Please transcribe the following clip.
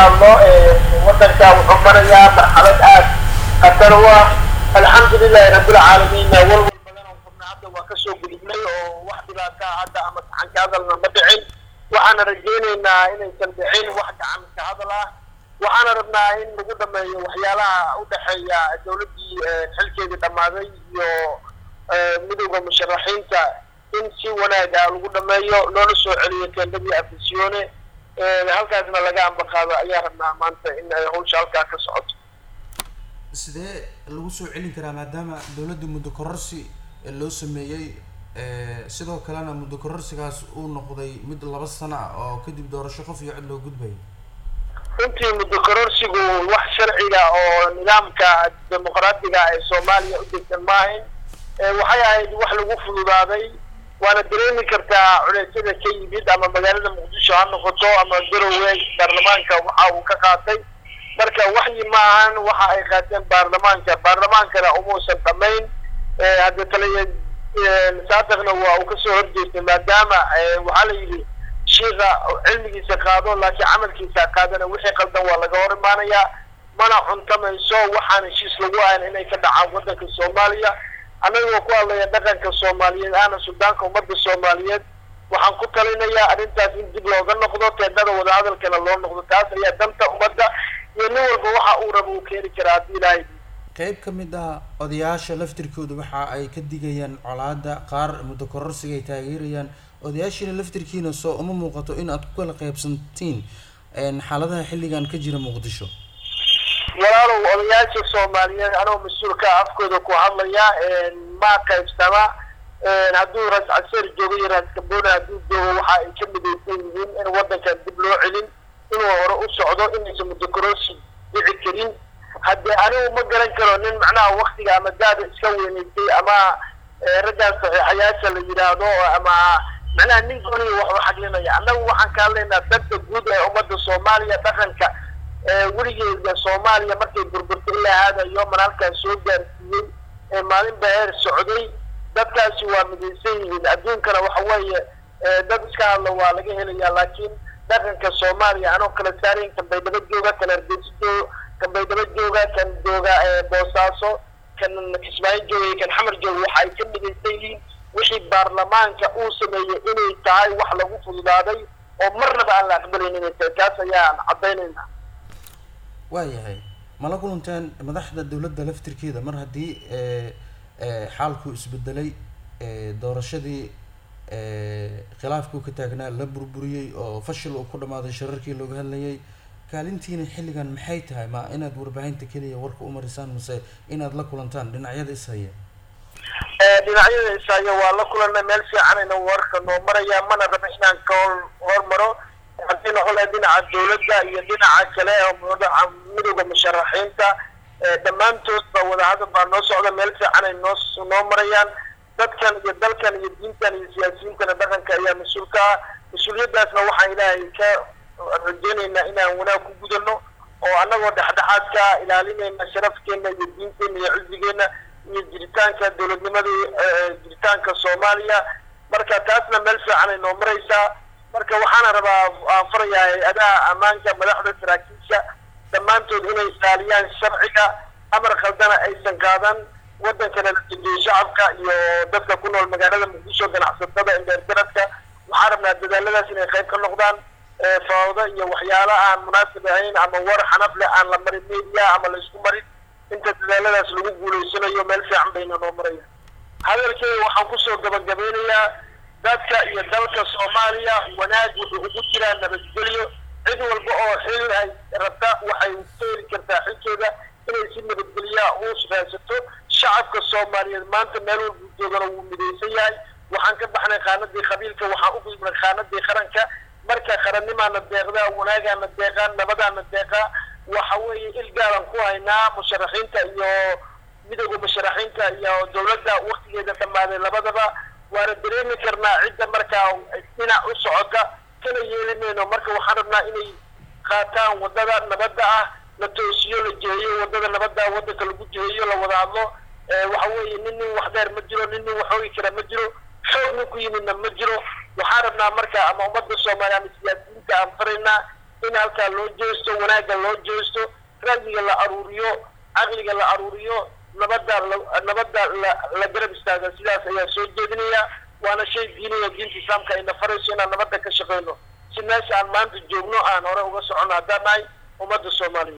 hadlo wadanka wuxuu marayaa marxalad aad khatar u ah alxamdulilahi rabbilcaalamiinna walwal badan oo furna hadda waa kasoo gudubnay oo wax dhibaata hadda ama gacan ka hadalna ma dhicin waxaana rajaynaynaa inaysan dhicin wax gacan ka hadal ah waxaana rabnaa in lagu dhameeyo waxyaalaha u dhexeeya dawladdii xilkeedii dhammaaday iyo midowda musharaxiinta in si wanaag ah lagu dhameeyo loona soo celiyo teendadii afisione halkaasna laga ambaqaado ayaa rabnaa maanta in ay hawsha halkaa ka socoto sidee lagu soo celin karaa maadaama dawladda muddo kororsi loo sameeyey sidoo kalena muddo kororsigaas uu noqday mid laba sano ah oo kadib doorasho qof iyo cod loo gudbayo runtii muddo kororsigu wax sharciga oo nidaamka dimuqraadiga ee soomaaliya u degsan maahayn waxay ahayd wax lagu fududaaday waana dareemi kartaa culeysyada ka yimid ama magaalada muqdisho ha noqoto ama garowe baarlamaanka waxa uu ka qaatay marka waxyi ma ahan waxa ay qaateen baarlamaanka baarlamaankana umuusan dhamayn hadda taliya saadaqna waa uu kasoo horjeestay maadaama waxaa la yidhi shiika cilmigiisa qaado laakiin camalkiisa qaadana wixii qaldan waa laga hor imaanayaa mana cuntamayso waxaan heshiis lagu ahayn inay ka dhacaan waddanka soomaaliya annagoo ku hadlaya dhaqanka soomaaliyeed ahna suldaanka ummadda soomaaliyeed waxaan ku talinayaa arrintaas in dib looga noqdo teendada wadahadalkana loo noqdo taas ayaa danta ummadda iyo nin walba waxa uu raba uu keeni karaa haddii ilaahay qeyb ka mid ah odayaasha laftirkooda waxa ay ka digayaan colaada qaar muddo kororsiga ay taageerayaan odayaashiina laftirkiina soo uma muuqato in aad ku kala qaybsantiin xaaladaha xilligan ka jira muqdisho walaalow odayaasha soomaaliyeed anoo mas-uulka afkooda ku hadlaya ma qaybsama hadduu ras caseer joogo iyo ras kabona hadduu joogo waxa ay ka midaysan yihiin in waddankan dib loo celin inuu hore u socdo inaysan muddo kororsi dhici karin haddee anigu ma garan karo nin macnaha waktiga ama daada iska weynaysay ama raggaas saxiixayaasha la yidhaahdo ama macnaha nin gooniya wax u xaglinaya annagu waxaan ka hadlaynaa danta guud ee ummadda soomaaliya dhaqanka weligeeda soomaaliya markay burburtay ilaa haadayo man halkaas soo gaarsiiyey ee maalinba heer socday dadkaasi waa midaysan yihiin adduunkana waxa weeye dad iska hadla waa laga helayaa laakiin dhaqanka soomaaliya anoo kala saarayn kan baydhabo jooga kan hargeysa jooga kan baydhabo jooga kan jooga boosaaso kan kismaayo jooga kan xamar jooga waxa ay ka midaysan yihiin wixii baarlamaanka uu sameeyey inay tahay wax lagu fududaaday oo marnaba aan la aqbalayn inay tahay taas ayaan caddaynayna waayahay mala kulanteen madaxda dawladda laftirkeeda mar haddii xaalku isbedelay doorashadii khilaafkuu ka taagnaa la burburiyey oo fashil uu ku dhamaaday shararkii looga hadlayay kaalintiina xilligan maxay tahay ma inaad warbaahinta keliya warka u marisaan mase inaad la kulantaan dhinacyada ishaya dhinacyada ishaya waa la kulanay meel fiicanayna warka noo maraya mana raba inaan ka hor hormaro haddii noqon lahay dhinaca dawladda iyo dhinaca kale oo midowda musharaxiinta dhammaantoodba wadahadal baa noo socda meel fiicanay noo noo marayaan dadkan iyo dalkan iyo diintan iyo siyaasiyiintana dhaqanka ayaa mas-uulka ah mas-uuliyaddaasna waxaan ilaahay ka rajaynaynaa inaan wanaag ku gudano oo annagoo dhexdhexaadka ilaalinayna sharafkeena iyo diinteena iyo cizigeenna iyo jiritaanka dowladnimada jiritaanka soomaaliya marka taasna meel fiicanay noo maraysaa marka waxaana rabaa aan farayaa hay-adaha ammaanka madaxda saraakiisha dhammaantood inay ilaaliyaan sharciga amar khaldana aysan qaadan waddankana la dejiyo shacabka iyo dadka ku nool magaalada muqdisho ganacsatada indheergaradka waxaan rabnaa dadaaladaas inay qayb ka noqdaan fawdo iyo waxyaala aan munaasib ahayn ama war xanaf leh aan la marin media ama la isku marin inta dadaaladaas lagu guulaysanayo meel fiican bayna noo maraya hadalkeeda waxaan kusoo gabagabeynayaa dadka iyo dalka soomaaliya wanaag wuxuu ugu jiraa nabadgelyo cid walba oo xil ay rabta waxay ka heli kartaa xilkeeda inay si nabadgelyaa u raadsato shacabka soomaaliyeed maanta meel walbuu joogana wuu midaysan yahay waxaan ka baxnay qaanadii qabiilka waxaan u gudbnay qaanadii qaranka marka qarannimaana deeqdaa wanaagaana deeqaa nabadaana deeqaa waxa weeye ilgaalan ku haynaa musharaxiinta iyo midowda musharaxiinta iyo dawladda waktigeeda dhammaaday labadaba waana dareemi karnaa cidda markaa dhinac u socota kana yeeli mayno marka waxaan rabnaa inay qaataan waddada nabadda ah la toosiyo la jiheeyo waddada nabadda waddanka lagu jiheeyo la wada hadlo waxa weeye nin nin wax dheer ma jiro nin nin wax oogi kara ma jiro xoog nin ku yimidna ma jiro waxaan rabnaa marka ama ummadda soomaaliya ama siyaasiyiinta aan faraynaa in halkaa loo jeesto wanaagga loo jeesto ra'yiga la aruuriyo caqliga la aruuriyo nabadda nabadda la la garab istaaga sidaas ayaa soo jeedinaya waana shay diiniya diinta islaamka ayna farayso inaan nabadda ka shaqeyno si meesha aan maanta joogno aan hore uga socono haddaan nahay ummadda soomaaliya